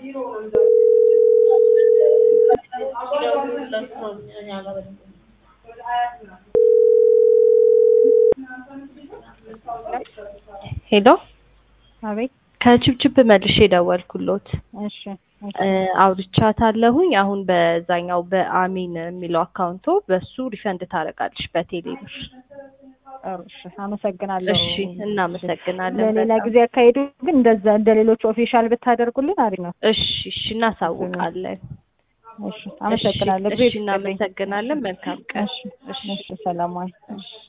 ሄሎ አቤት ከችብችብ መልሼ ደወልኩሎት። እሺ እሺ እ አውርቻታለሁኝ። አሁን በዛኛው በአሚን የሚለው አካውንቶ በሱ ሪፈንድ ታደርጋለሽ በቴሌ ብር። ጥሩ እሺ አመሰግናለሁ። እሺ እናመሰግናለን። ለሌላ በጣም። ጊዜ አካሄዱ ግን እንደዛ እንደ ሌሎች ኦፊሻል ብታደርጉልን አሪፍ ነው። እሺ እሺ እናሳውቃለን። እሺ አመሰግናለሁ። እሺ እናመሰግናለን። መልካም ቀን። እሺ እሺ ሰላም ዋይ። እሺ